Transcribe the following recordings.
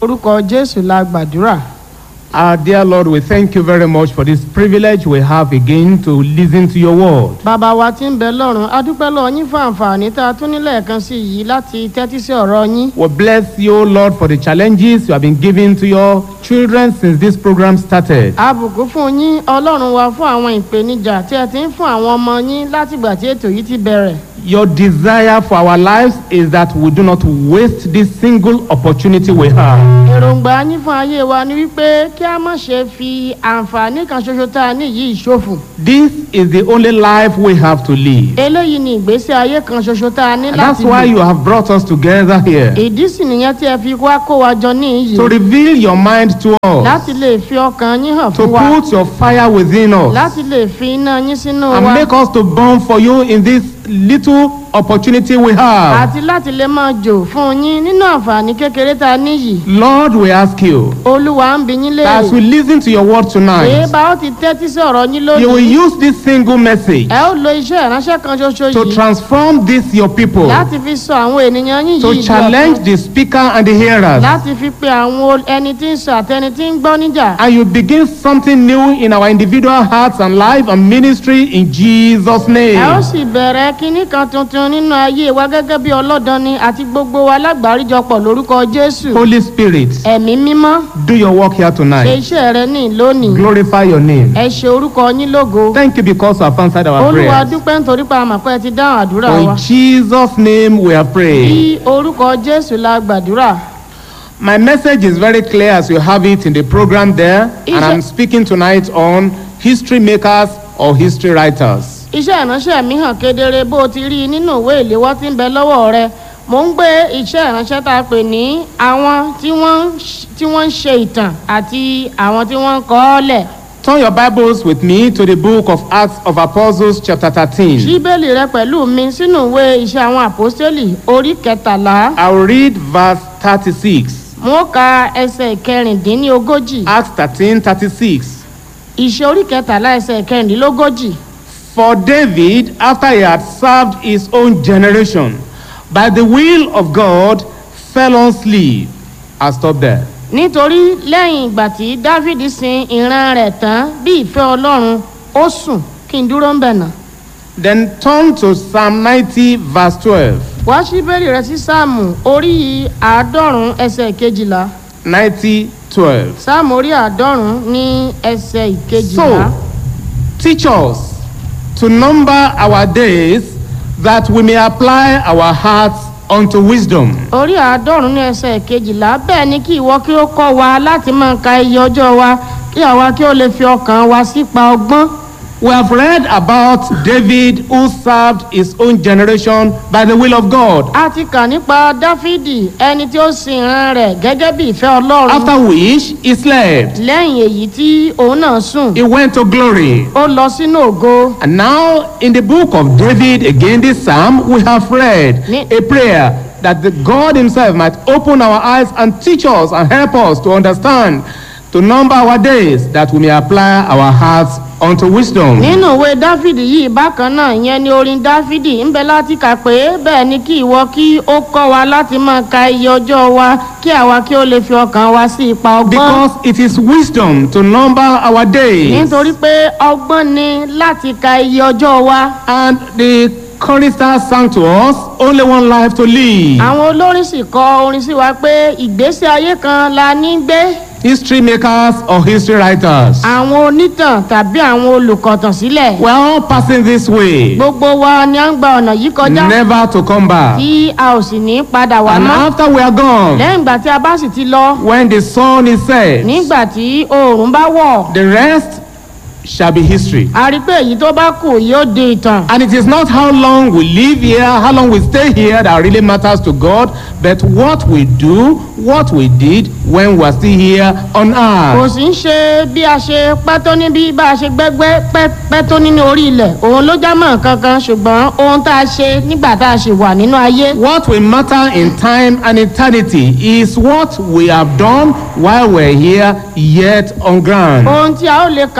orúkọ jésù la gbàdúrà Our dear Lord, we thank you very much for this privilege we have again to listen to your word. bàbá wa tí ń bẹ lọ́run a dúpẹ́ lọ́wọ́ yín fún àǹfààní tá a tún ní lẹ́ẹ̀kan sí yìí láti tẹ́tí sí ọ̀rọ̀ yín We bless you, Lord, for the challenges you have been giving to your children since this program started. àbùkù fún yín ọlọ́run wa fún àwọn ìpèníjà tí ẹ ti ń fún àwọn ọmọ yín látìgbà tí ètò yìí ti bẹ̀rẹ̀ Your desire for our lives is that we do not waste this single opportunity we have. èròǹgbà yín fún ayé wa ni wípé kí a má ṣe fi àǹfààní kan ṣoṣo tá a ní yìí ṣòfò This is the only life we have to live. eléyìí ni ìgbésí ayé kan ṣoṣo tá a ní And that's láti why lò you have brought us together here ìdí sì nìyẹn tí ẹ fi wá kó wa jọ ní to iyì reveal your mind to us, láti lè fi ọkàn yín hàn to fún wa put your fire within us. láti lè fi iná yín sínú and wa make us to burn for you in this little opportunity we have. àti láti lè máa jò fún yín nínú àǹfààní kékeré tá a níyì Lord, we ask you olúwa ń bi yín that as we léèrè listen to your word èé tonight, bá ó ti tẹ́tí sí ọ̀rọ̀ yín you will lónìí use this single message ẹ ó lo iṣẹ́ ìránṣẹ́ kan ṣoṣo to yìí transform this your people, láti fi sọ àwọn ènìyàn yín to yìí di challenge ọ̀tun the speaker and the hearers, láti fi pe àwọn ol- ẹni tí ń sọ àtẹni tí ń gbọ́ níjà and you begin something new in our individual hearts and life and ministry in Jesus' ẹ ó name. sì bẹ̀rẹ̀ kínní kan tuntun nínú ayé wa gẹ́gẹ́ bí ọlọ́dọni àti gbogbo wa lágbàáríjọpọ̀ lórúkọ jésù Holy Spirit, ẹ̀mí mímọ́ do your work here ṣe tonight. iṣẹ́ rẹ ní lónìí Glorify your name. ẹ ṣe orúkọ yín lógo Thank you because you have answered our olúwa prayers. dúpẹ́ nítorí pé a mọ̀ pé ẹ ti dáhùn àdúrà For wa in Jesus' name we are praying. bí orúkọ jésù la gbàdúrà My message is very clear as you have it in the program there, Is and I'm it- speaking tonight on history makers or history writers. iṣẹ́ ìránṣẹ́ mi hàn kedere bó o ti rí i nínú ìwé ìléwọ́ tí ń bẹ lọ́wọ́ rẹ mò ń gbé iṣẹ́ ìránṣẹ́ tá a pè ní àwọn tí wọ́n ń ṣ- tí wọ́n ń ṣe ìtàn àti àwọn tí wọ́n ń kọ́ ọ́ lẹ̀ Turn your Bibles with me to the book of Acts of Apostles, chapter 13. bíbélì rẹ pẹ̀lú mi sínú ìwé iṣẹ́ àwọn àpọ́stélì orí kẹtàlá I'll read verse 36. mo ka ẹsẹ̀ ìkẹrìndínlógójì Acts 13 36. ìṣe orí kẹtàlá ẹsẹ̀ ìkẹrìndínlógójì For David, after he had served his own generation, by the will of God, fell on sleep. I'll stop there. nítorí lẹ́yìn ìgbà tí dávidi sin ìran rẹ̀ tán bí ìfẹ́ ọlọ́run ó sùn kí n dúró ń bẹ̀ náà. Then turn to Psalm 90, verse 12. wá sí bẹ́ẹ̀lì rẹ sí sáàmù orí àádọ́rùn-ún ẹsẹ̀ ìkejìlá 90, 12. sáàmù orí àádọ́rùn-ún ní ẹsẹ̀ ìkejìlá. So, teach us to number our days that we may apply our hearts unto wisdom. orí àádọ́rùn-ún ní ẹsẹ̀ ìkejìlá bẹ́ẹ̀ ni kí ìwọ kí ó kọ́ wa láti máa ka iye ọjọ́ wa kí àwa kí ó lè fi ọkàn wa sípa ọgbọ́n. We have read about David who served his own generation by the will of God, a ti kà nípa dáfídì ẹni tí ó sin ìran rẹ̀ gẹ́gẹ́ bí ìfẹ́ ọlọ́run. after which he slept. lẹ́yìn èyí tí òun náà sùn He went to glory. ó lọ sínú ògo. And now, in the book of David, again, this psalm, we have read Ni- a prayer that the God Himself might open our eyes and teach us and help us to understand, to number our days, that we may apply our hearts unto wisdom. nínú ìwé dáfídì yìí bákan náà ìyẹn ni orin dáfídì ń bẹ láti kà pé bẹ́ẹ̀ ni kí ìwọ kí ó kọ́ wa láti máa ka iye ọjọ́ wa kí àwa kí ó lè fi ọkàn wa sí ipa ọgbọ́n Because it is wisdom to number our days. nítorí pé ọgbọ́n ni láti ka iye ọjọ́ wa And the chorister sang to us, only one life to live. àwọn olórin sì kọ orin sí wa pé ìgbésí ayé kan la ní gbé History makers or history writers. àwọn onítàn tàbí àwọn olùkọ̀tàn sílẹ̀ We're all passing this way, gbogbo wa ni à ń gba ọ̀nà yìí kọjá never to come back. tí a ò sì ní padà wá And mọ́ after we are gone, lẹ́yìn ìgbà tí a bá sì ti lọ when the sun is set, nígbà tí oòrùn bá wọ̀ the rest shall be history. a rí i pé èyí tó bá kù yóò di ìtàn And it is not how long we live here, how long we stay here that really matters to God, but what we do, what we did when we are still here on kò earth. sì ń ṣe bí a ṣe pẹ́ tó níbí bá a ṣe gbẹ́gbẹ́ pẹ́ pẹ́ tó nínú orí ilẹ̀ òun ló já mọ́ kankan ṣùgbọ́n ohun tá a ṣe nígbà tá a ṣe wà nínú ayé What will matter in time and eternity is what we have done while we're here yet on ground. ohun tí a ó lè kà sí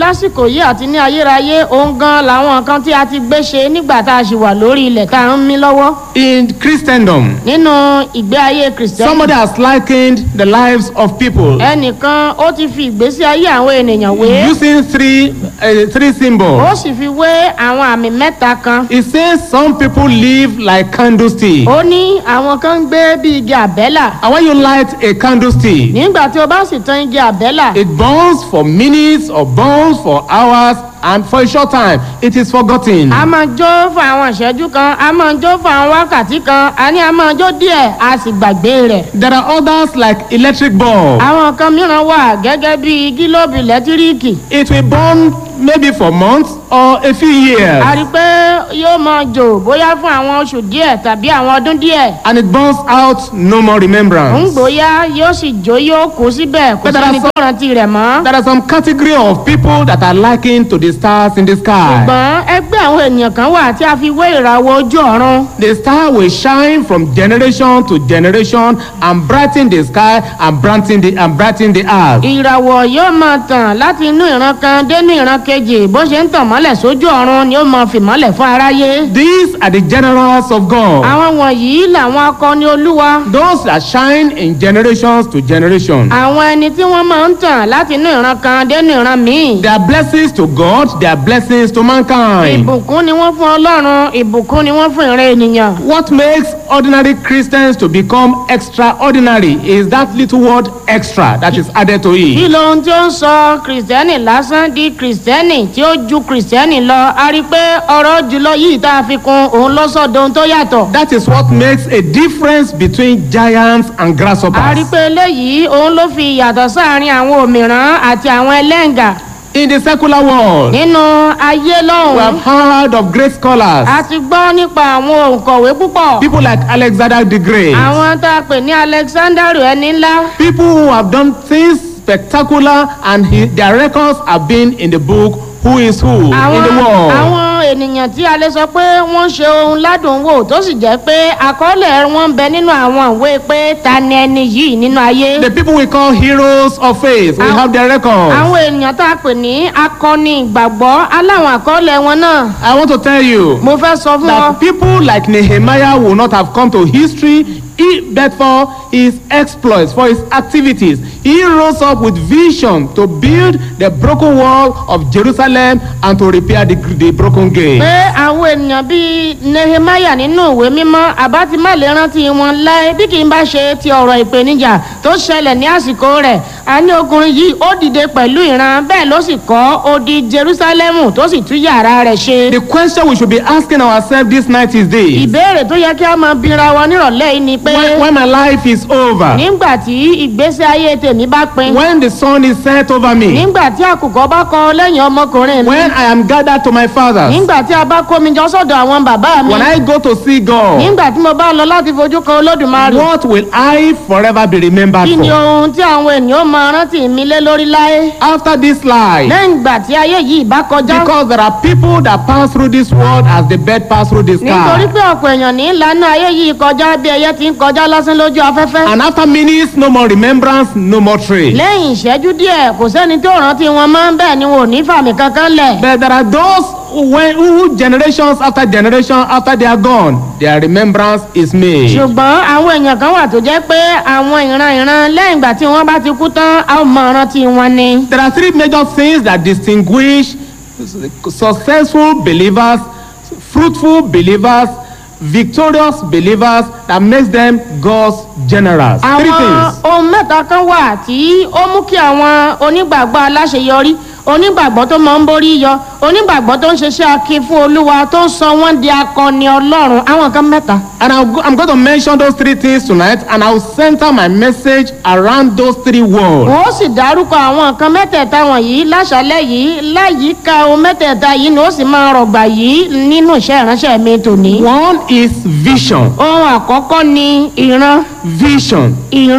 lásìkò yìí àti ní ayérayé òun gan làwọn kan tí a ti gbé ṣe nígbà tá a ṣì wà lórí ilẹ̀ tá a ń mí lọ́wọ́ In Christendom, nínú ìgbé ayé kìrìsìtẹ́nì somebody has likened the lives of people ẹnìkan ó ti fi ìgbésí ayé àwọn ènìyàn wé using three, uh, three ó symbols. sì fi wé àwọn àmì mẹ́ta kan It says some people live like candlestick. ó ní àwọn kan ń gbé bí igi àbẹ́là And when you light a candlestick, nígbà tí o bá sì tan igi àbẹ́là it burns for minutes or burns for hours, and for a short time, it is forgotten. a máa jó fún àwọn ìṣẹ́jú kan a máa jó fún àwọn wákàtí kan a ní a máa jó díẹ̀ a sì gbàgbé rẹ̀. There are others like electric bulb. àwọn kan mìíràn wà gẹ́gẹ́ bí gílóòbù lẹ́tíríìkì It will burn maybe for months or a few years. a rí i pé yóò máa jò bóyá fún àwọn oṣù díẹ̀ tàbí àwọn ọdún díẹ̀ And it burns out no more ń remembrance. gbóyá yóò sì jó yóò kú síbẹ̀ kò But there are sẹ́ni tó rántí rẹ̀ mọ́. There are some category of people that are likened to the stars in the sky. ṣùgbọ́n ẹgbẹ́ àwọn ènìyàn kan wà tí a fi wé ìràwọ̀ ojú ọ̀run The star will shine from generation to generation and brighten the sky and brighten the and brighten the earth. ìràwọ̀ yóò máa tàn láti inú ìran kan dénú ìran kejì bó ṣe ń tàn mọ́lẹ̀ sójú ọ̀run ni ó máa fi mọ́lẹ̀ fún aráyé. These are the generals of God. àwọn wọ̀nyí làwọn akọni olúwa Those that shine in generations to generation. àwọn ẹni tí wọ́n máa ń tàn láti inú ìran kan dénú ìran míì. They are blessings to God, they are blessings to mankind. ìbùkún ni wọ́n fún ọlọ́run ìbùkún ni wọ́n fún ìran ènìyàn. What makes ordinary Christians to become extraordinary is that little word extra that is added to kí it. lohun tí ó ń sọ kìrìsìtẹ́nì lásán di kìrìsìtẹ́nì tí ó ju kìrìsìtẹ́nì lọ a rí i pé ọ̀rọ̀ jùlọ yìí tá a fi kún òun ló sọ dohun tó yàtọ̀. That is what makes a difference between giants and a rí i grasshoppers. pé eléyìí òun ló fi ìyàtọ̀ sáàrin àwọn òmìrán àti àwọn ẹlẹ́ǹgà In the secular world, nínú ayé we have lọ́hùn-ún. heard of great scholars, a ti gbọ́ nípa àwọn òǹkọ̀wé púpọ̀. people like Alexander the Great, àwọn tá a pè ní alexander ẹni ńlá. people who have done things spectacular and he, their records have been in the book Who is Who in the àwọn world. àwọn ènìyàn tí a lè sọ pé wọ́n ṣe ohun ládùn wò tó sì jẹ́ pé àkọọ́lẹ̀ wọn ń bẹ nínú àwọn ìwé pé ta ni ẹni yìí nínú ayé. The people we call heroes of faith, we Àwọn- have their records. àwọn ènìyàn tá a pè ní akọni ìgbàgbọ́ aláwọn àkọọ́lẹ̀ wọn náà. I want to tell you mo fẹ́ sọ fún ọ. that people like Nehemiah will not have come to history he, but for his exploits, for his activities. He rose up with vision to build the broken wall of Jerusalem and to repair the, the broken gate. pé àwọn ènìyàn bíi nehemiah nínú ìwé mímọ́ àbá ti má lè rántí wọn láé bí kì í bá ṣe ti ọ̀rọ̀ ìpèníjà tó ṣẹlẹ̀ ní àsìkò rẹ̀ a ní ọkùnrin yìí ó dìde pẹ̀lú ìran bẹ́ẹ̀ ló sì kọ́ odi jerusalemu tó sì tún yàrá rẹ̀ ṣe. The question we should be asking ourselves this night is this. ìbéèrè tó yẹ kí a máa bira wa nírọ̀lẹ́ yìí ni pé When, when my life is over, nígbà tí ìgbésí ayé tèmi bá pin when the sun is set over me, nígbà tí àkùkọ bá kọ lẹ́yìn ọmọkùnrin mi when I am gathered to my fathers, nígbà tí a bá kó mi jọ sọ́dọ̀ àwọn bàbá mi when I go to see God, nígbà tí mo bá lọ láti fojú kan olódùmarè. what will I forever be remembered kí ni for? ohun tí àwọn ènìyàn máa rántí mi lé lórí láé After this life, lẹ́yìn ìgbà tí ayé yìí bá kọjá because there are people that pass through this world as the bird pass through the nítorí sky. pé ọ̀pọ̀ èèyàn ní ìlànà ayé yìí kọjá bí ẹyẹ ti ń kọjá lásán lójú afẹ́fẹ́ And after minutes, no more remembrance, no more trace. lẹ́yìn ìṣẹ́jú díẹ̀ kò sẹ́ni tó rántí wọn mọ́ bẹ́ẹ̀ ni wọn ò ní fàmì kankan lẹ̀ But there are those who, when, who generations after generation after they are gone, their remembrance is made. ṣùgbọ́n àwọn èèyàn kan wà tó jẹ́ pé àwọn ìran ìran lẹ́yìn ìgbà tí wọ́n bá ti kú tán a ó mọ rántí wọn ni. There are three major things that distinguish successful believers, fruitful believers, victorious believers that makes them God's generals. Three àwọn things. ohun mẹ́ta kan wà tí ó mú kí àwọn onígbàgbọ́ aláṣeyọrí onígbàgbọ́ tó máa ń borí yọ onígbàgbọ́ tó ń ṣiṣẹ́ akin fún olúwa tó ń sọ wọ́n di akọni ọlọ́run àwọn kan mẹ́ta. And I'll go, I'm going to mention those three things tonight, and I'll center my message around those three words. wọ́n ó sì dárúkọ àwọn nǹkan mẹ́tẹ̀ẹ̀ta wọ̀nyí láṣálẹ̀ yìí láyìíká ohun mẹ́tẹ̀ẹ̀ta yìí ni ó sì máa rọ̀gbà yìí nínú iṣẹ́ ìránṣẹ́ mi tòní. One is vision. ohun àkọ́kọ́ ni ìran Vision. ìran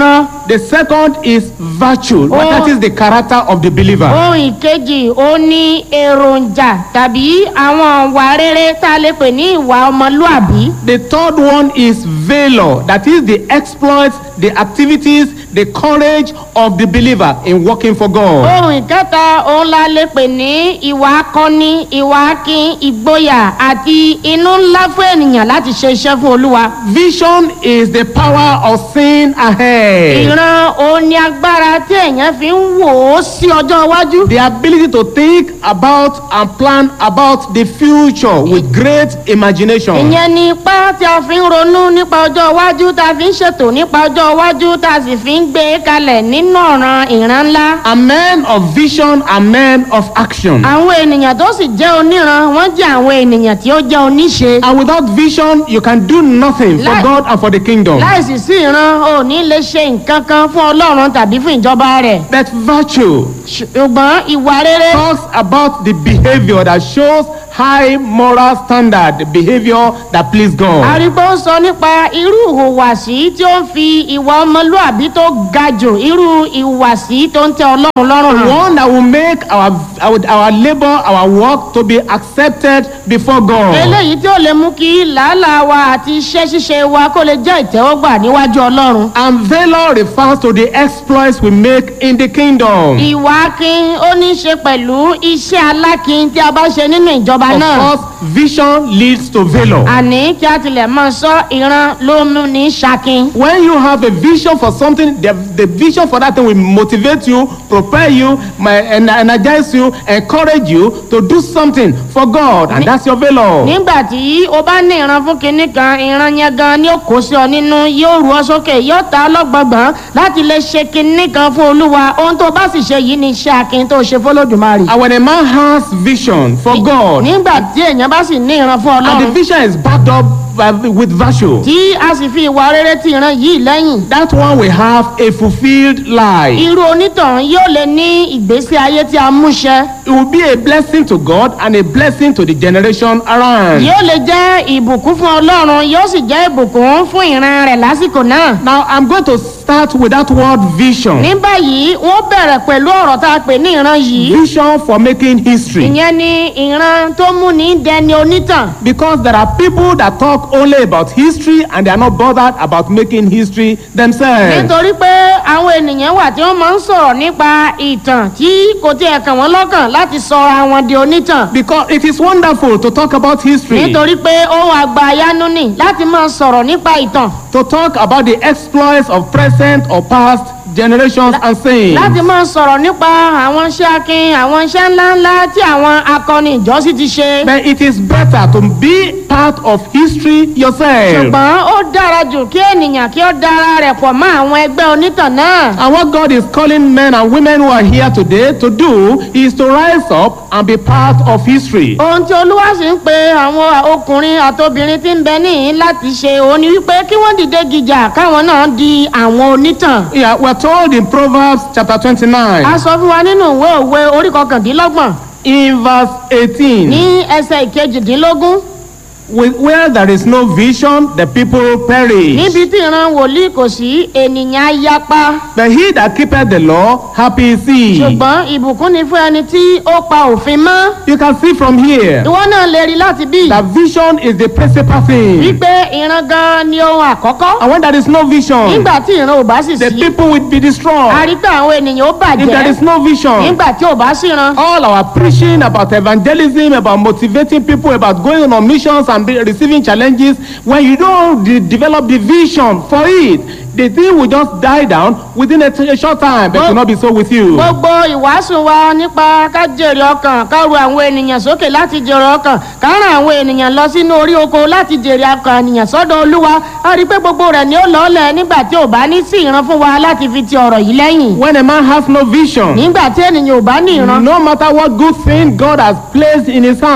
the second is virtue. Oh. That is the character of the believer. ohun ìkejì ó ní èròjà tàbí àwọn ìwà rere tá a lè pè ní ìwà ọmọlúàbí. The third one is valor. That is the exploits, the activities, the courage of the believer in working for God. ohun ìkẹta òun la lè pè ní ìwà akọni ìwà akin ìgboyà àti inú ńlá fún ènìyàn láti ṣe iṣẹ́ fún olúwa. Vision is the power of seeing ahead. ìran òun ni agbára tí èèyàn fi ń wò ó sí ọjọ́ iwájú. The ability to think about and plan about the future with great imagination. ìyẹn ni ipá tí a fi ń ronú nípa ọjọ́ iwájú tá a fi ń ṣètò nípa ọjọ́ iwájú tá a sì fi ń gbé e kalẹ̀ nínú ọ̀ràn ìran ńlá. A man of vision and men of action. àwọn ènìyàn tó sì jẹ́ oníran wọ́n jẹ́ àwọn ènìyàn tí ó jẹ́ oníṣe. And without vision, you can do nothing for Lai- God and for the kingdom. láìsí sí ìran ò ní lè ṣe nǹkan kan fún ọlọ́run tàbí fún ìjọba rẹ̀. But virtue ṣùgbọ́n ìwà rere talks about the behavior that shows high moral standard, the behavior that please God. àrígbó ń sọ nípa irú ìhùwàsí tí ó ń fi ìwà ọmọlúàbí tó ga jù irú ìhùwàsí tó ń tẹ ọlọ́run lọ́rùn hàn. One that will make our, our, our labor, our work to be accepted before God. eléyìí tí ó lè mú kí làálàá wa àti iṣẹ́ ṣíṣe wa kó lè jẹ́ ìtẹ́wọ́gbà níwájú ọlọ́run. And valor refers to the exploits we make in the kingdom. ìwà akin ó ní í ṣe pẹ̀lú iṣẹ́ alákin tí a bá ṣe nínú ìjọba Of náà. course, vision leads to valor. àní kí a tilẹ̀ máa sọ ìran ló mú ní ṣakin. When you have a vision for something, the, the vision for that thing will motivate you, prepare you, my, en- energize you, encourage you to do something for God, and that's your valor. nígbà tí o bá ní ìran fún kinní kan ìran yẹn gan ni ó kó sí ọ nínú yóò rú ọ sókè yóò ta ọlọ́gbọ̀ngbọ̀n láti lè ṣe kinní kan fún olúwa ohun tó bá sì ṣe yìí ni iṣẹ́ akin tó ṣe fọlọ́dùmarè. And when a man has vision for God, nígbà tí èèyàn bá sì ní ìran fún and the ọlọ́run vision is backed up by, with virtue, tí a sì fi ìwà rere ti ìran yìí lẹ́yìn that one will have a fulfilled life. irú onítàn yóò lè ní ìgbésí ayé tí a mú ṣẹ It will be a blessing to God and a blessing to the generation around. yóò lè jẹ́ ìbùkún fún ọlọ́run yóò sì jẹ́ ìbùkún fún ìran rẹ̀ lásìkò náà. Now, I'm going to start with that word vision. ní báyìí wọ́n bẹ̀rẹ̀ pẹ̀lú ọ̀rọ̀ tá a pè ní ìran yìí Vision for making history. ìyẹn ni ìran tó mú ní dẹni onítàn Because there are people that talk only about history and they are not bothered about making history themselves. nítorí pé àwọn ènìyàn wà tí wọ́n máa ń sọ̀rọ̀ nípa ìtàn tí kò tiẹ̀ kàn wọ́n lọ́kàn láti sọ ara wọn di onítàn Because it is wonderful to talk about history, nítorí pé ohun àgbà ayánú nì láti máa sọ̀rọ̀ nípa ìtàn to talk about the exploits of present or past generations and sayings. láti máa sọ̀rọ̀ nípa àwọn iṣẹ́ akin àwọn iṣẹ́ ńláńlá tí àwọn akọni ìjọ́sí ti ṣe. But it is better to be part of history yourself. ṣùgbọ́n ó dára jù kí ènìyàn kí ó dára rẹ̀ pọ̀ mọ́ àwọn ẹgbẹ́ onítàn náà. And what God is calling men and women who are here today to do is to rise up and be part of history. ohun tí olúwa sì ń pe àwọn ọkùnrin àtobìnrin tí ń bẹ níhìn láti ṣe òun ni wípé kí wọ́n dìde gìjà káwọn náà di àwọn onítàn. Yeah, we're told in Proverbs chapter 29, a sọ fún wa nínú ìwé òwe orí kọkàndínlọ́gbọ̀n in verse 18, ní ẹsẹ̀ ìkejìdínlógún with, where there is no vision, the people perish. níbi tí ìran wòlíì kò sí ènìyàn á yapa But he that keepeth the law, happy is he. ṣùgbọ́n ìbùkún ni fún ẹni tí ó pa òfin mọ́ You can see from here ìwọ náà lè rí láti bí that vision is the principal thing. wípé ìran gan ni ohun àkọ́kọ́ And when there is no vision, nígbà tí ìran ò bá sì the sí people will be a destroyed. rí pé àwọn ènìyàn ó If there bàjẹ́ is no vision, nígbà tí ò bá sí ìran all our preaching about evangelism, about motivating people, about going on missions and be, receiving challenges, when you don't de- develop the vision for it, the thing will just die down within a, t- a short time, but it will not be so with you. gbogbo ìwàásù wa nípa ká jèrè ọkàn ká ru àwọn ènìyàn sókè láti jèrè ọkàn ká ràn àwọn ènìyàn lọ sínú orí oko láti jèrè ọkàn ènìyàn sọ́dọ̀ olúwa a rí i pé gbogbo rẹ̀ ni ó lọ́ọ̀lẹ̀ nígbà tí ò bá ní sí ìran fún wa láti fi ti ọ̀rọ̀ yìí lẹ́yìn When a man has no vision, nígbà tí ènìyàn ò bá ní ìran no matter what good thing God has placed in his hands,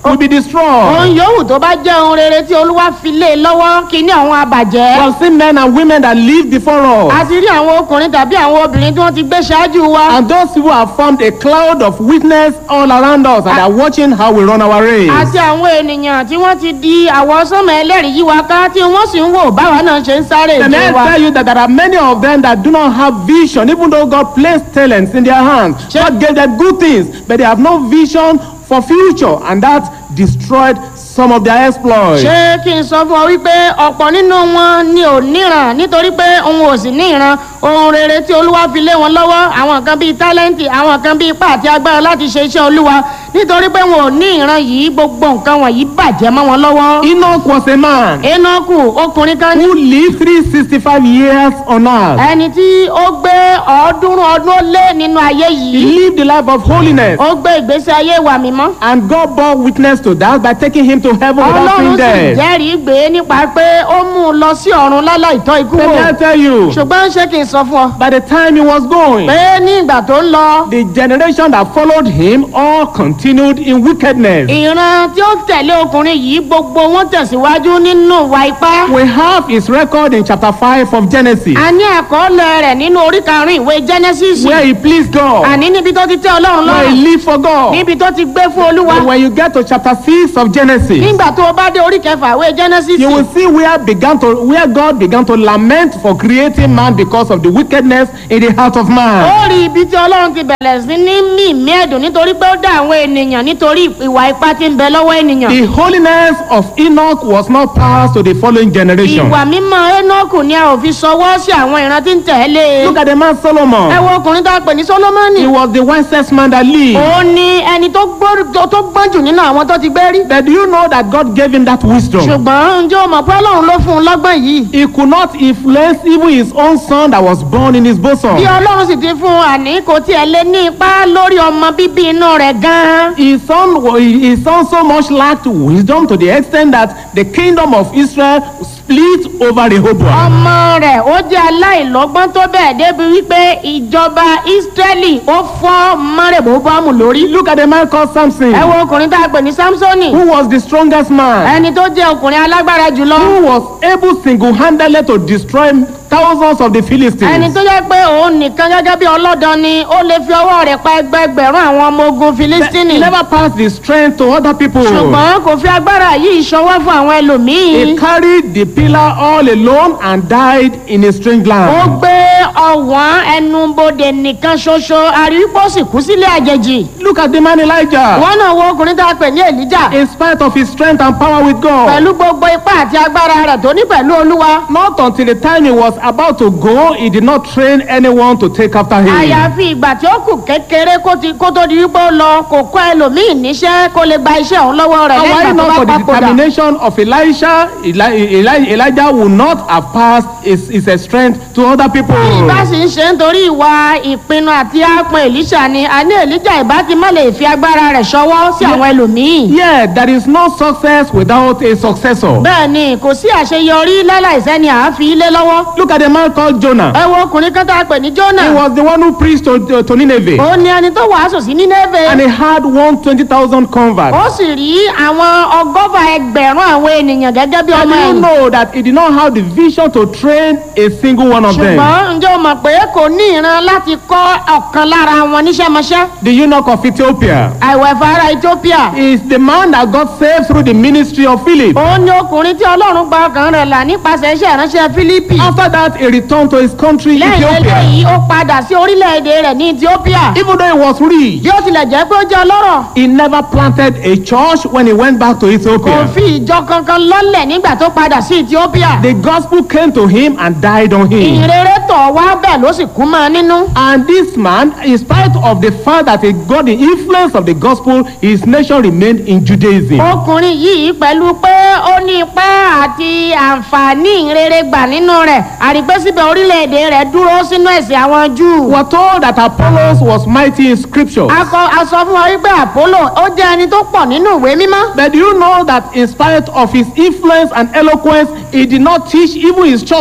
will be destroyed. ohun yòówù tó bá jẹ́ ohun rere tí olúwa fi lé e lọ́wọ́ kí ní àwọn We àbàjẹ́. have seen men and women that lived before us. a ti rí àwọn ọkùnrin tàbí àwọn obìnrin tí wọ́n ti gbé ṣáájú wa. And those people have formed a cloud of witness all around us and are watching how we run our race. àti àwọn ènìyàn tí wọ́n ti di àwọ̀ sánmọ̀ ẹlẹ́rìí yí wa ká tí wọ́n sì ń wò báwa náà ṣe ń sáré And ìje I wa. tell you that there are many of them that do not have vision, even though God placed talents in their hands. God gave them good things, but they have no vision for future, and that destroyed some of their exploits. ṣé kí n sọ fún ọ wípé ọ̀pọ̀ nínú wọn ni ò níran nítorí pé òun ò sì ní ìran ohun rere tí olúwa fi lé wọn lọ́wọ́ àwọn kan bíi tálẹ́ǹtì àwọn kan bíi ipá àti agbára láti ṣe iṣẹ́ olúwa nítorí pé wọn ò ní ìran yìí gbogbo nǹkan wọ̀nyí bàjẹ́ mọ́ wọn lọ́wọ́. Enoch was a man enoku ọkùnrin kan ní who lived 365 years on earth. ẹni tí ó gbé ọ̀ọ́dúnrún ọdún ó lé nínú ayé He yìí lived the life of holiness, ó gbé ìgbésí ayé ìwà mímọ́. and God bore witness to that by taking him to heaven without ọlọ́run being sì dead. jẹ́rìí gbé nípa pé ó mú un lọ sí ọ̀run láláì tọ́ ikú Let wò me tell you, ṣùgbọ́n ṣé kí n sọ fún ọ by the time he was going, pé ní ìgbà tó ń lọ the generation that followed him all continued in wickedness. ìran tí ó tẹ̀lé ọkùnrin yìí gbogbo wọn tẹ̀síwájú nínú ìwà ipá. We have his record in chapter 5 of Genesis, a ní àkọọ́lẹ̀ rẹ̀ nínú orí karùn-ún ìwé genesis where he pleased God, àní níbi tó ti tẹ́ ọlọ́run where he lọ́rùn lived for God. níbi tó ti gbé fún olúwa But when you get to chapter 6 of Genesis, nígbà tó o bá dé orí kẹfà ìwé genesis you will see where began to where God began to lament for creating man because of the wickedness in the heart of man. ó rí ibi tí ọlọ́run ti bẹ̀rẹ̀ sí ní mí mí ẹ̀dùn nítorí pé ó dá àwọn ènìyàn nítorí ìwà ipá tí ń bẹ lọ́wọ́ ènìyàn. The holiness of Enoch was not passed to the following generation. ìwà mímọ́ enoku ni a ò fi sọwọ́ sí àwọn ìran tí ń tẹ̀lé. Look at the man ẹ Solomon. wo ọkùnrin tó a pè ní solomoni. He was the wisest man that lived. òun ni ẹni tó gbó- tó- tó gbọ́n jù nínú àwọn tó ti gbé rí. But do you know that God gave him that wisdom? ṣùgbọ́n ǹjẹ́ o mọ̀ pé ọlọ́run ló fún un lọ́gbọ́n yìí. He could not influence even his own son that was born in his bosom. bí ọlọ́run sì ti fún un àní kò tiẹ̀ lé ní ipá lórí ọmọ bíbí inú rẹ̀ gan-an. His son, wa- his son so much lacked wisdom to the extent that the kingdom of Israel split over Rehoboam. ọmọ rẹ̀ ó jẹ́ aláìlọ́gbọ́n tó bẹ́ẹ̀ débi wípé ìjọba ísírẹ́lì ó fọ́ mọ́rẹ̀bọ́bọ́mù lórí. Look at the man called Samson, ẹ wo ọkùnrin tá a pè ní samsoni. who was the strongest man, ẹni tó jẹ́ ọkùnrin alágbára jùlọ. who was able single-handedly to destroy thousands of the ẹni Philistines. tó jẹ́ pé òun nìkan gẹ́gẹ́ bí ọlọ́dàn ni ó lè fi ọwọ́ rẹ̀ pa ẹgbẹgbẹ̀rún àwọn ọmọ ogun He filistini. never passed the strength to other people. ṣùgbọ́n kò fi agbára yìí ṣọwọ́ fún àwọn He ẹlòmíín. carried the pillar all alone and died in a strange ó land. gbé ọ̀wọ́n ẹnubodè nìkan ṣoṣo àríwípọ̀ sì kú sílé àjèjì. Look at the man Elijah. wọ́n náà wo ọkùnrin tá a pè ní èlíjà. In spite of his strength and power with God, pẹ̀lú gbogbo ipá àti agbára rẹ̀ tó ní pẹ̀lú olúwa. not until the time he was about to go, he did not train anyone to take after him. àyàfi ìgbà tí ó kù kékeré kó ti- kó tó di wípé ó lọ kò kọ́ ẹlòmíì níṣẹ́ kó lè gba iṣẹ́ òun lọ́wọ́ rẹ̀ And why lẹ́yìn not tó for bá the papòdà. determination of Elisha, Eli, Eli, Elijah would not have passed his, his strength to other people. bá sì ń ṣe nítorí ìwà ìpinnu àti ápọn èlíṣà ni àní èlíjà ìbá ti má lè fi agbára rẹ̀ ṣọwọ́ sí àwọn ẹlòmíì. Yeah, there is no success without a successor. bẹ́ẹ̀ ni kò sí àṣeyọrí láláìsẹ́ni àáfi ilé lọ́wọ́. Look at the man called Jonah. ẹ wo ọkùnrin kan tá a pè ní He jọ́nà. was the one who preached to, to Nineveh. ó ní ẹni tó wàásù sí And nínẹ́fẹ̀. he had 120,000 converts. ó sì rí àwọn ọgọ́fà ẹgbẹ̀rún àwọn ènìyàn gẹ́gẹ́ bí And ọmọ you ẹ̀yìn. know that he did not have the vision to train a single one of them. ṣùgbọ́n ǹjẹ́ o mọ̀ pé kò ní ìran láti kọ́ ọ̀kan lára wọn níṣẹ́mọṣẹ́. The eunuch of Ethiopia àìwẹ̀fà ara ethiopia. is the man that got saved through the ministry of Philip. òun ni ọkùnrin tí ọlọ́run gba ọkàn rẹ̀ là nípasẹ̀ iṣẹ́ ìránṣẹ́ fílípì. After that, he returned to his country, lẹ́yìn Ethiopia. eléyìí ó padà sí orílẹ̀-èdè rẹ̀ ní ethiopia. Even though he was rich, bí ó tilẹ̀ jẹ́ pé ó jẹ́ ọlọ́rọ̀ he never planted a church when he went back to kò Ethiopia. fi ìjọ kankan lọ́lẹ̀ nígbà tó padà sí ethiopia. The gospel came to him and died on him. ìrere tọ̀ wá bẹ́ẹ̀ ló sì kú mọ́ ọ nínú. And this man, in spite of the fact that he got the influence of the gospel, his nation remained in Judaism. ọkùnrin yìí pẹ̀lú pé ó ní ipá àti àǹfààní ìrere gbà nínú rẹ̀ àrígbésíbẹ̀ orílẹ̀-èdè rẹ̀ dúró sínú ẹ̀sìn àwọn júù. We are told that Apollos was mighty in scripture. a kọ- a sọ fún wa wípé àpólò ó jẹ́ ẹni tó pọ̀ nínú ìwé mímọ́. But do you know that in spite of his influence and eloquence, he did not teach even his church,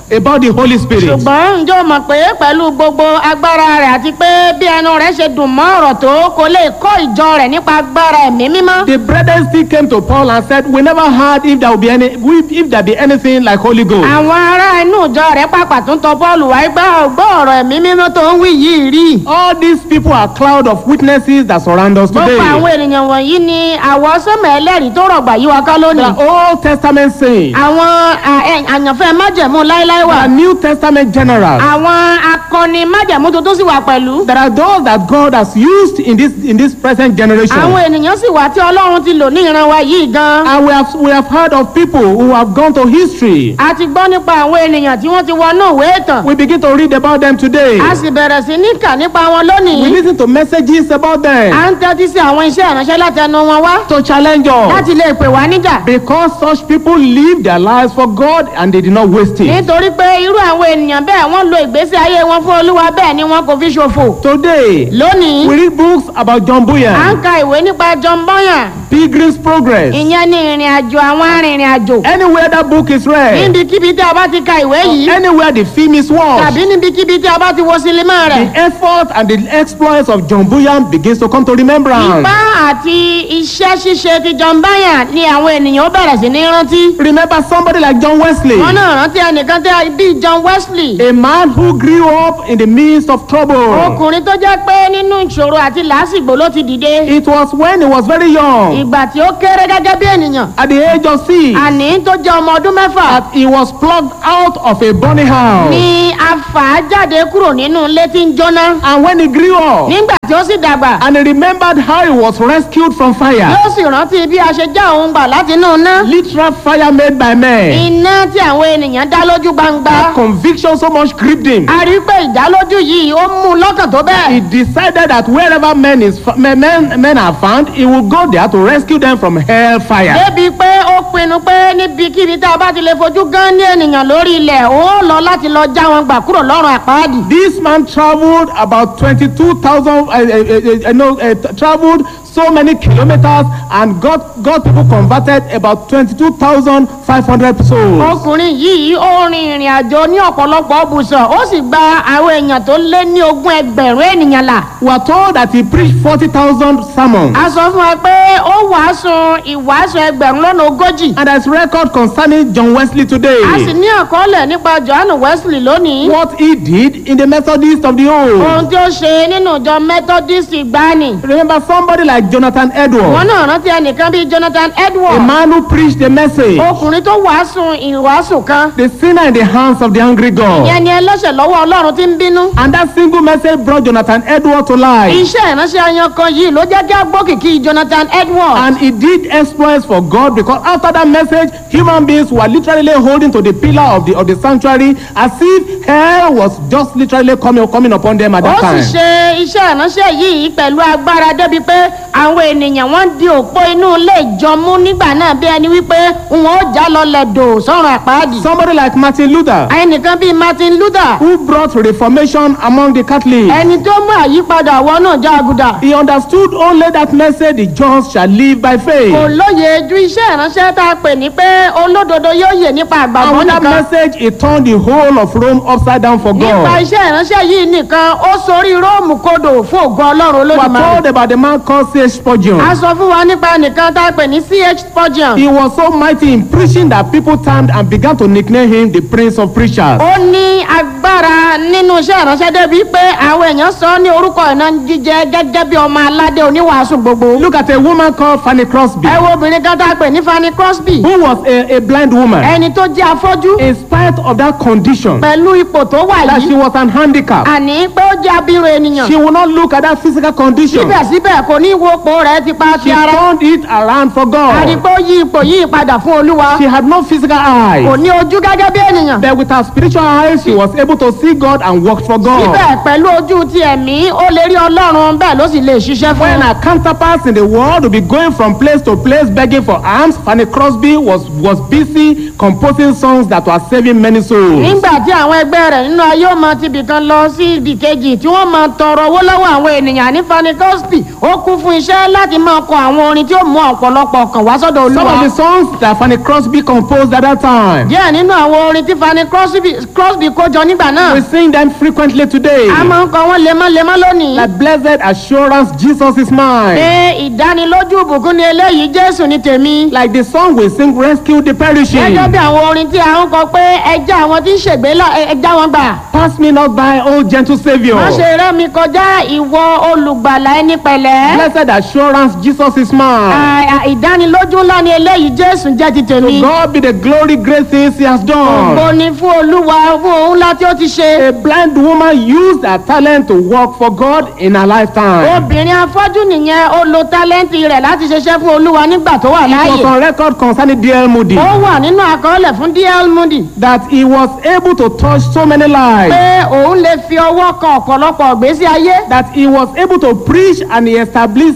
about the Holy Spirit. ṣùgbọ́n ǹjẹ́ o mọ̀ pé pẹ̀lú gbogbo agbára rẹ̀ àti pé bí ẹnu rẹ̀ ṣe dùn mọ́ ọ̀rọ̀ tó kò lè kọ́ ìjọ rẹ̀ nípa agbára ẹ̀mí mímọ́. The brethren still came to Paul and said, We never heard if there will be any if there be anything like Holy Ghost. àwọn ará inú ìjọ rẹ̀ pàpà tún tọ Pọ́ọ̀lù wáyé gbọ́ ọgbọ́ ọ̀rọ̀ ẹ̀mí mímọ́ tó ń wí yìí rí. All these people are cloud of witnesses that surround us gbogbo today. àwọn ènìyàn wọ̀nyí ni àwọ̀ sọ́mọ̀ ẹlẹ́rìí tó rọ̀gbà yí wa ká There lónìí. are Old Testament saints, àwọn à- ẹ- àyànfẹ́ májẹ̀mú láéláé wà. there are New Testament generals. àwọn akọni májẹ̀mú tuntun sì wà pẹ̀lú. There are those that God has used in this in this present generation. àwọn ènìyàn sì wà tí ọlọ́run ti lò ní ìran wa yìí gan. And we have we have heard of people who have gone to history. a ti gbọ́ nípa àwọn ènìyàn tí wọ́n ti wọnú ìwé ìtàn. We begin to read about them today. a sì bẹ̀rẹ̀ sí ní kà nípa wọn We lónìí. listen to messages about them à ń tẹ́tí sí àwọn iṣẹ́ ìránṣẹ́ láti ẹnu wọn wá. to challenge us. láti lè pè wá níjà. Because such people live their lives for God and they did not waste it. nítorí pé irú àwọn ènìyàn bẹ́ẹ̀ wọ́n lo ìgbésí ayé wọn fún olúwa bẹ́ẹ̀ ni wọn kò fi ṣòfò. Today, lónìí we read books about John à ń Bunyan, ka ìwé nípa John Bunyan. Pilgrim's Progress. ìyẹn ni ìrìn àjò àwọn arìnrìn àjò. Anywhere that book is read, níbikíbi tí a bá ti ka ìwé yìí anywhere the film is watched, tàbí níbikíbi tí a bá ti wo sinimá rẹ̀. the effort and the exploits of John Bunyan begins to come to remembrance. ipá àti iṣẹ́ ṣíṣe ti John Bunyan ni àwọn ènìyàn ó bẹ̀rẹ̀ sí ní rántí. Remember somebody like John Wesley, wọn náà rántí ẹnìkan tí a bí John Wesley. a man who grew up in the midst of trouble. ọkùnrin tó jẹ́ pé nínú ìṣòro àti làásìgbò ló ti dìde. It was when he was very young, ìgbà tí ó kéré gẹ́gẹ́ bí ènìyàn. at the age of six, àní tó jẹ́ ọmọ ọdún mẹ́fà. that he was plucked out of a burning house. ni a fà á jáde kúrò nínú ilé tí ń jóná. And when he grew up, nígbà tí ó sì dàgbà. and he remembered how he was rescued from fire, yóò sì rántí bí a ṣe já òun gbà láti inú iná. literal fire made by men. iná tí àwọn ènìyàn dá lójú gbangba. That conviction so much gripped him. a rí i pé ìdálójú yìí ó mú un lọ́kàn tó He bẹ́ẹ̀. decided that wherever men is men, men, men are found, he will go there to rescue them from hellfire. débi pé ó pinnu pé níbikíbi tá a bá ti lè fojú gán ní ènìyàn lórí ilẹ̀ ó lọ láti lọ já wọn gbà kúrò lọ́rùn àpáàdì. This man traveled about 22,000, uh, uh, uh, uh, no, uh, t- traveled so many kilometers and got, got people converted about 22,500 souls. ọkùnrin yìí ó rin ìrìn àjò ní ọ̀pọ̀lọpọ̀ bùsọ̀ ó sì gba àwọn èèyàn tó lé ní ogún ẹgbẹ̀rún ènìyàn là. We are told that he preached 40,000 sermons. a sọ fún wa pé ó wàásù ìwàásù ẹgbẹ̀rún lọ́nà ogójì. And there's record concerning John Wesley today. a sì ní àkọọ́lẹ̀ nípa johannu wesley lónìí. What he did in the Methodist of the old. ohun tí ó ṣe nínú ìjọ methodist gbani. Remember somebody like Jonathan wọn Edwards, náà rántí ẹnìkan bíi jonathan a edward. man who preached the message, ọkùnrin tó wàásù ìwàásù kan. the sinner in the hands of the angry God. ìyẹn ni ẹlọ́ṣẹ̀ lọ́wọ́ ọlọ́run tí ń bínú. And that single message brought Jonathan Edwards to life. iṣẹ́ ìránṣẹ́ ayan kan yìí ló jẹ́ kí a gbọ́ kìkì jonathan edward. And he did exploits for God because after that message, human beings were literally holding to the pillar of the of the sanctuary as if hell was just literally coming coming upon them at ó that sì time. ṣe iṣẹ́ ìránṣẹ́ yìí pẹ̀lú agbára débi pé àwọn ènìyàn wọ́n di òpó inú ilé ìjọmú nígbà náà bí ẹni wípé wọn ó já lọlẹ̀ dò sọ́run àpáàdì. Somebody like Martin Luther, ẹnìkan bíi martin luther who brought reformation among the Catholics, ẹni tó mú àyípadà àwọn náà já àgùdà. he understood only that message: the just shall live by kò faith. lóye ju iṣẹ́ ìránṣẹ́ tá a pè ní pé olódodo yóò yè nípa And àgbàgbọ́ with that nìkan. message, he turned the whole of Rome upside down for nípa God. iṣẹ́ ìránṣẹ́ yìí nìkan ó sorí róòmù kodò fún ògo ọlọ́run We are olódùmarè. told about the man called C.H. Spurgeon. a sọ fún wa nípa nìkan tá a pè ní ch spurgeon. He was so mighty in preaching that people turned and began to nickname him the Prince of Preachers. ó ní agbára nínú iṣẹ́ ìránṣẹ́ débi pé àwọn èèyàn sọ ọ́ ní orúkọ ìná jíjẹ gẹ́gẹ́ bí ọmọ aládé oníwàásù gbogbo. Look at a woman called Fanny Crosby, ẹ wo obìnrin kan tá a pè ní fanny crosby who was a, a blind woman. ẹni tó jẹ́ afọ́jú In spite of that condition, pẹ̀lú ipò tó wà that she yìí was an handicap, àní pé ó jẹ́ abirùn ènìyàn she would not look at that physical condition. síbẹ̀síbẹ̀ kò ní wo ipò rẹ̀ ti pa ti She ara turned it around for àní God. pé ó yí ipò yìí padà fún olúwa She had no physical kò eyes, ní ojú gẹ́gẹ́ bí ènìyàn but with her spiritual eyes, she was able able to see God and work for God. síbẹ̀ pẹ̀lú ojú ti ẹ̀mí ó lè rí ọlọ́run bẹ́ẹ̀ ló sì lè ṣiṣẹ́ fún When un. our counterparts in the world will be going from place to place begging for alms, Fanny Crosby was, was busy composing songs that were saving many souls. nígbà tí àwọn ẹgbẹ́ rẹ̀ nínú ayé ó máa ti ibìkan lọ sí ibì kejì tí wọ́n máa tọrọ owó lọ́wọ́ àwọn ènìyàn ní Fanny Crosby ó kún fún iṣẹ́ láti máa kọ àwọn orin tí ó mú ọ̀pọ̀lọpọ̀ ọkàn wá sọ́dọ̀ Some olúwa. of the songs that Fanny Crosby composed at that time, díẹ̀ nínú àwọn orin tí Fanny Crosby Crosby kó jọ nígbà náà we sing them frequently today. a máa ń kọ wọ́n lemọ́lemọ́ lónìí. That blessed assurance, Jesus is mine. pé ìdánilójú ìbùkún ni eléyìí Jésù ní tèmi. Like the song we sing, Rescue the Perishing. gẹ́gẹ́ bí àwọn orin tí a ń kọ pé ẹja àwọn tí ń ṣègbè là ẹja wọn gbà. Pass me not by, O gentle Savior. má ṣe rẹ́ mi kọjá ìwọ olùgbàlà ẹni pẹ̀lẹ́. Blessed assurance, Jesus is mine. À- à- ìdánilójú ńlá ni eléyìí Jésù jẹ́ ti tèmi. To God be the glory, great things He has Ògo done. ni fún Olúwa fún ohun ńlá tí ó ti ṣe. A blind woman used her talent to work for God in her lifetime. obìnrin afọ́jú nìyẹn ó lo tálẹ́ǹtì rẹ̀ láti ṣiṣẹ́ fún Olúwa nígbà tó wà It was láàyè. on record concerning D.L. Moody ó wà nínú àkọọ́lẹ̀ fún D.L. Moody. that he was able to touch so many lives. pé òun lè fi ọwọ́ kan ọ̀pọ̀lọpọ̀ ìgbésí ayé. That he was able to preach and he established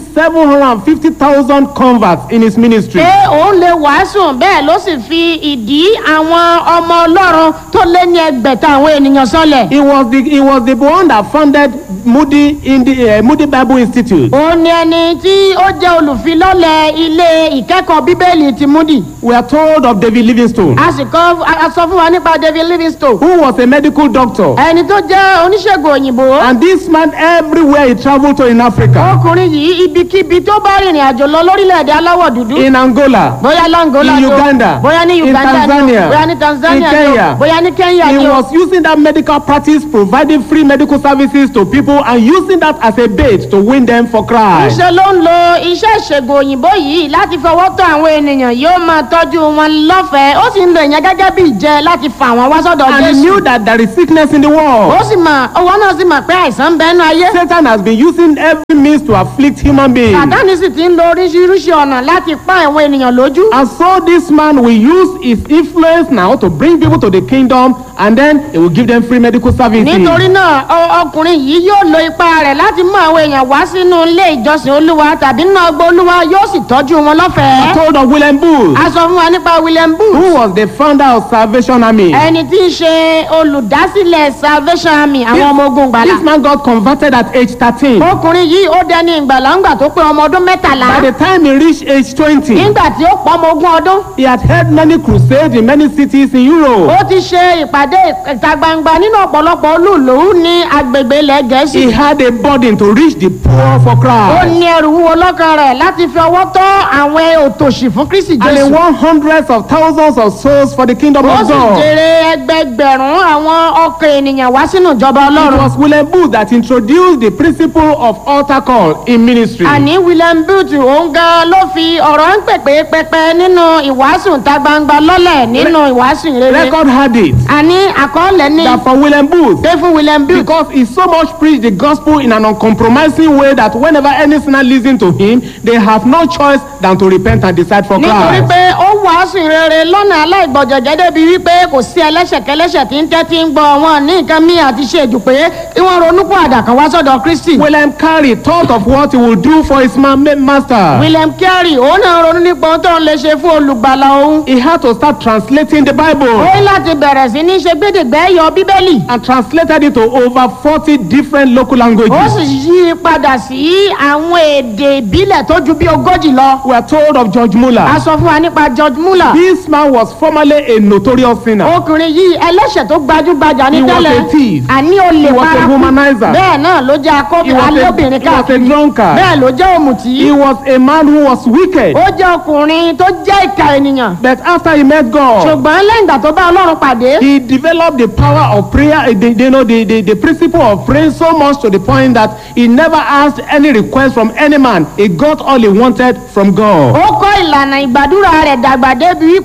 750,000 converts in his ministry. pé òun lè wàásù bẹ́ẹ̀ ló sì fi ìdí àwọn ọmọ ọlọ́run tó lé ní ẹgbẹ̀ta àwọn ènìyàn sọlẹ̀. He was the he was the one that founded Moody in the uh, Moody Bible Institute. òun ni ẹni tí ó jẹ́ olùfilọ́lẹ̀ ilé ìkẹ́kọ̀ọ́ bíbélì ti Moody. We are told of David Livingstone, a sì kọ́ a sọ fún wa nípa David Livingstone. who was a medical doctor. ẹni tó jẹ́ oníṣègùn òyìnbó. And this man, everywhere he traveled to in Africa, ọkùnrin yìí ibikíbi tó bá rìnrìn àjò lọ lórílẹ̀‐èdè aláwọ̀ dúdú. in Angola, bóyá langola in ni o, Uganda, bóyá ní in Uganda ni o, Tanzania, bóyá ní Tanzania in ni o, Kenya, bóyá ní Kenya he ni o. was using that medical practice, providing free medical services to people, and using that as a bait to win them for Christ. Ńṣe ló ń lo iṣẹ́ ìṣègùn òyìnbó yìí láti fọwọ́ tó àwọn ènìyàn yóò máa tọ́jú wọn lọ́fẹ̀ẹ́ ó sì ń lo ìyẹn gẹ́gẹ́ bí ìjẹ láti fà wọ́n wá sọ́dọ̀ And he Jésù. knew that there is sickness in the world. ó sì mọ̀ owó náà sì mọ̀ pé àìsàn ń bẹ́nu ayé. Satan has been using every means to afflict human beings. Sàtánì sì ti ń lo oríṣiríṣi ọ̀nà láti pa àwọn ènìyàn lójú. And so this man will use his influence now to bring people to the kingdom and then he will give them free medical services. nítorí náà ọ- ọkùnrin yìí yóò lo ipá rẹ̀ láti mú àwọn èèyàn wá sínú ilé ìjọsìn olúwa tàbí nínú ọgbà olúwa yóò sì tọ́jú wọn I lọ́fẹ̀ẹ́. told of William Booth, a sọ fún wa nípa William Booth. who was the founder of Salvation Army. ẹni tí í ṣe olùdásílẹ̀ Salvation Army àwọn ọmọ ogun gbàlà. This man got converted at age 13. ọkùnrin yìí ó dẹni ìgbàlà ńgbà tó pé ọmọ ọdún mẹ́tàlá. By the time he reached age 20, nígbà tí ó pọ̀ ọmọ ogún ọdún. he had held many crusades in many cities in Europe. ó ti ṣe ìpàdé ìta gbangba nínú ọ̀pọ̀lọpọ̀ olúùlú ní agbègbè ilẹ̀ gẹ̀ẹ́sì. He had a burden to reach the poor for ó Christ. ní ẹrù wúwo lọ́kàn rẹ̀ láti fi ọwọ́ tọ́ àwọn òtòṣì fún Kristi And he Jésù. won hundreds of thousands of souls for the kingdom ó of sì God. jèrè ẹgbẹgbẹ̀rún àwọn ọkàn ènìyàn wá sínú ìjọba It ọlọ́run. was William Booth that introduced the principle of altar call in ministry. àní William Booth òun gan ló fi ọ̀rọ̀ ń pèpè pẹpẹ nínú ìwàásù ìta gbangba lọ́lẹ̀ nínú ìwàásù ìrere. Record had it àní àkọọ́lẹ̀ ní that for William Booth, pé fún William Booth. because he so much preached the gospel in an uncompromising way that whenever any sinner listen to him, they have no choice than to repent and decide for nítorí Christ. pé ó wàásù ìrere lọ́nà aláìgbọ̀jọ̀jẹ́ débi wípé kò sí ẹlẹ́ṣẹ̀kẹlẹ́ṣẹ̀ tí ń tẹ́tí ń gbọ́ wọn ní nǹkan míì àti ṣe èjù pé kí wọ́n ronú kó àdàkàn wá sọ́dọ̀ Kristi. William Carey thought of what he would do for his ma- ma- master. William Carey òun náà ronú nípa ohun tó ń lè ṣe fún olùgbàlà òun. He had to start translating the ó Bible ní láti bẹ̀rẹ̀ sí ní ṣe gbẹ́dẹ̀gbẹ́ yọ bíbélì. and translated it to over 40 different local ó languages. sì yí i padà sí àwọn èdè ìbílẹ̀ tó ju bí ogójì lọ. We are told of George a Muller. sọ fún wa nípa George Muller. This man was formerly a notorious sinner. ọkùnrin yìí ẹlẹ́ṣẹ̀ tó gbajúgbajà ní He was tẹ́lẹ̀ a thief. àní olè He was a paraku womanizer. bẹ́ẹ̀ náà ló jẹ́ He akọ́bí was a, alóbìnrin he was a káàkiri drunkard. bẹ́ẹ̀ ló jẹ́ òmùtí He was a man who was wicked. ó jẹ́ ọkùnrin tó jẹ́ ìka ènìyàn But after he met God, ṣùgbọ́n lẹ́yìn ìgbà tó bá ọlọ́run pàdé he developed the power of prayer, uh, the, you know, the, the, the principle of praying so much to the point that he never asked any request from any man. He got all he wanted from God. ó kọ́ ìlànà ìgbàdúrà rẹ̀ dàgbà débi wípé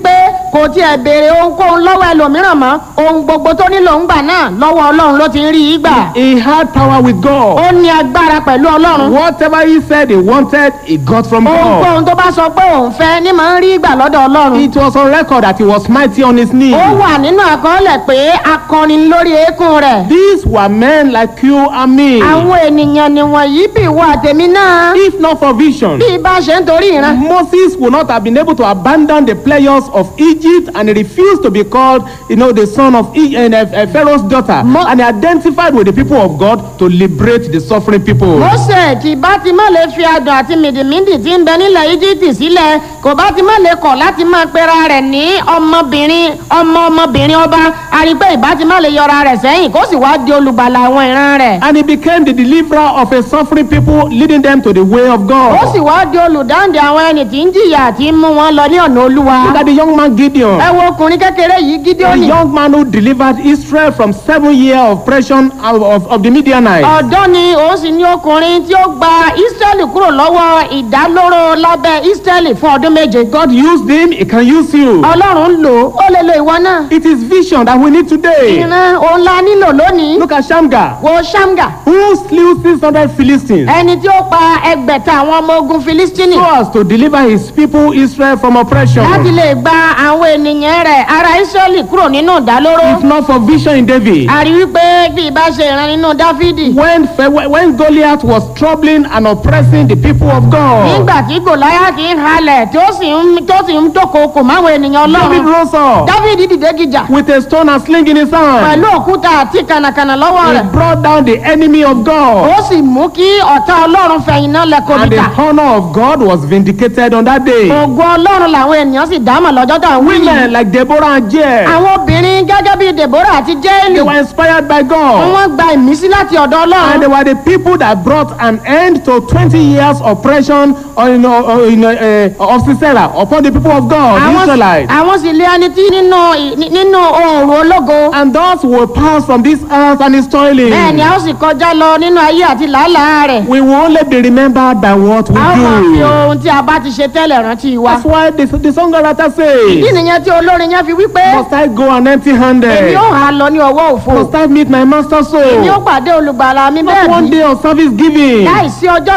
kò tiẹ̀ béèrè ohunkóhun lọ́wọ́ ẹlòmíràn mọ́ ohun gbogbo tó nílò ń gbà náà lọ́wọ́ ọlọ́run ló ti ń rí i gbà He had power with God. ó ní agbára pẹ̀lú ọlọ́run Whatever he said he wanted, he got from God. ohunkóhun tó bá sọ pé òun fẹ́ ní máa ń rí gbà lọ́dọ̀ ọlọ́run It was on record that he was mighty on his knees. ó wà nínú àkọọ́lẹ̀ pé akọni lórí eékún rẹ̀ These were men like you and me. àwọn ènìyàn nìwọ̀nyí bí wà tèmi náà If not for vision, bí ibà ṣe ń torí ìran Moses would not have been able to abandon the pleasures of Egypt and he refused to be called, you know, the son of e- uh, uh, Pharaoh's daughter. Mo- and he identified with the people of God to liberate the suffering people. mose kì bá ti má lè fi adùn àti mìdìmídì tí ń bẹ nílẹ̀ íjíbítì sílẹ̀ kò bá ti má lè kọ̀ láti máa pera rẹ̀ ní ọmọbìnrin ọmọ ọmọbìnrin ọba àrígbé ìbá ti má lè yọra rẹ̀ sẹ́yìn kó sì wá di olùgbàlà àwọn ìran rẹ̀ And he became the deliverer of a suffering people, leading them to the way of ó God. sì wá di olùdáǹdè àwọn ẹni tí ń jìyà tí ń mú wọn lọ ní ọ̀nà olúwa Look at the young man Gideon. ẹ wo ọkùnrin kékeré yìí The gídíọ́nì young man who delivered Israel from seven years of oppression of, of, of the Midianites. ọ̀dọ́ ni òun sì ní ọkùnrin tí ó gba ísírẹ́lì kúrò lọ́wọ́ ìdálóró lábẹ́ ísírẹ́lì fún ọdún méje God used him, he can use you. ọlọ́run ń lò ó ó lè lo ìwọ náà It is vision that we need today. ìran òun la nílò lónìí Look at Shamgar, wo ṣámgà who slew 600 Philistines ẹni tí ó pa ẹgbẹ̀ta àwọn ọmọ ogun filistini so as to deliver his people Israel from oppression. láti lè gba àwọn ènìyàn rẹ̀ ará ísírẹ́lì kúrò nínú ìdálóró If not for vision in David. a rí wípé bí ìbá ṣe ìran nínú dáfídì When, Fe- when Goliath was troubling and oppressing the people of God, nígbà tí gòláyàtì ń halẹ̀ tó sì ń tó sì ń dókoòkò máwọn ènìyàn David ọlọ́run rose up dáfídì dìde gìjà with a stone and sling in his hand. pẹ̀lú òkúta àti kànàkànà lọ́wọ́ He rẹ̀ brought down the enemy of God. ó sì mú kí ọ̀tá ọlọ́run fẹ̀yìn náà lẹ́kọ̀ọ́ And the bìtà honor of God was vindicated on that day. ògo ọlọ́run làwọn ènìyàn sì dámọ̀ lọ́jọ́ tá à ń wí yìí Women like Deborah and Jael, àwọn obìnrin gẹ́gẹ́ bíi deborah àti jẹ́ẹ̀lì they were inspired by God. wọ́n gba ìmísí láti ọ̀dọ̀ And ọlọ́run they were the people that brought an end to 20 years oppression or, you know, or, you know, uh, of Sisera upon the people of God, the àwọn Israelites. àwọn sì lé ẹni tí nínú ì- ní- nínú oòrùn ológo And those will pass from this earth and its toiling. bẹ́ẹ̀ ni a ó sì kọjá lọ nínú ayé àti làálàá rẹ̀ We will only be remembered by what we a ó máa fi do. ohun tí a bá ti ṣe tẹ́lẹ̀ rántí wa That's why the, the songwriter ìdí says, nìyẹn tí olórin yẹn fi wí pé Must I go an empty handed? èmi ó hà lọ ní ọwọ́ òfo Must I meet my master èmi ó soul? pàdé olùgbàlà mi Not bẹ́ẹ̀ one bí day of service giving. láìsí ọjọ́